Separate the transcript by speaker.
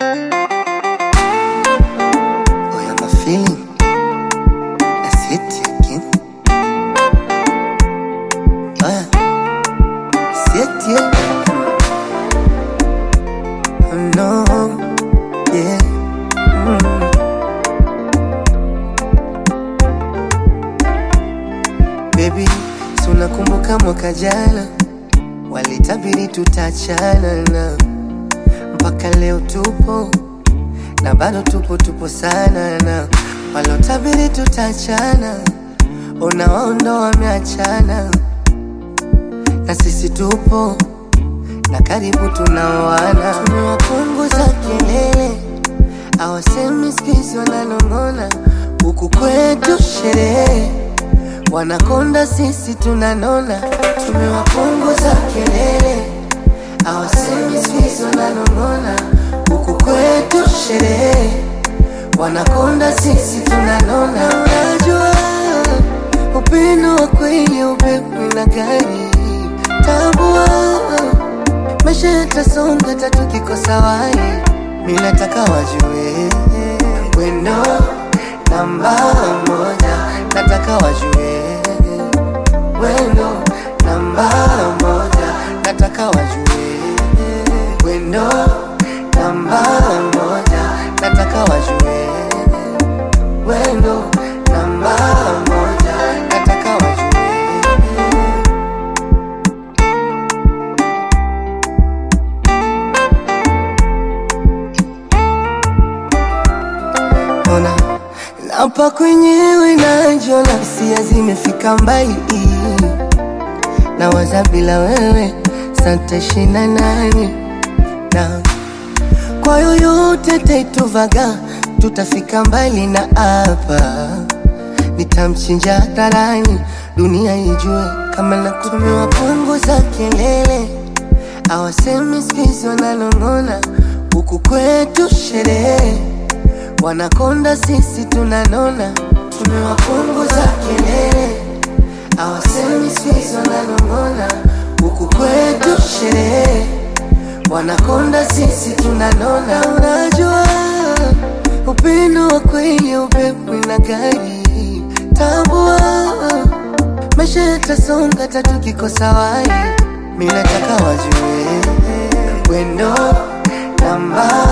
Speaker 1: Oh, yeah, my feeling. That's it again. Oh, yeah. That's it, yeah. Oh, no. Yeah. Mm. Baby, si unakumbuka mwaka jana walitabiri tutachana na mpaka leo tupo na bado tupo tupo sana na walotabiri tutachana unawaondo wameachana na sisi tupo na karibu tunaoana tumewapunguza kelele awasemi skizi wananong'ona huku kwetu sherehe wanakonda sisi tunanona tumewapunguza kelele awasemi skizi wananong'ona huku kwetu sherehe wanakonda sisi tunanona unajua upendo wa kweli upepo na gari tambua maisha yatasonga tatu kikosa wai mi nataka wajue wendo namba moja nataka wajue wendo namba moja nataka wajue wendo namba moja nataka wajue wendo namba moja nataka wajue ona napa kwenyewe najiona hisia zimefika mbali na waza bila wewe santashina nani na kwa yoyote taituvaga tutafika mbali na hapa nitamchinja hadharani dunia ijue kama nakutumiwa punguza kelele awasemi skizi wananong'ona huku kwetu sherehe wanakonda sisi tunanona tumewapunguza kelele awasemi skizi wananong'ona huku kwetu sherehe wanakonda sisi tunanona unajua upendo wa kweli upepo na gari tambua maisha yatasonga tatu kikosa wai mi nataka wajue wendo namba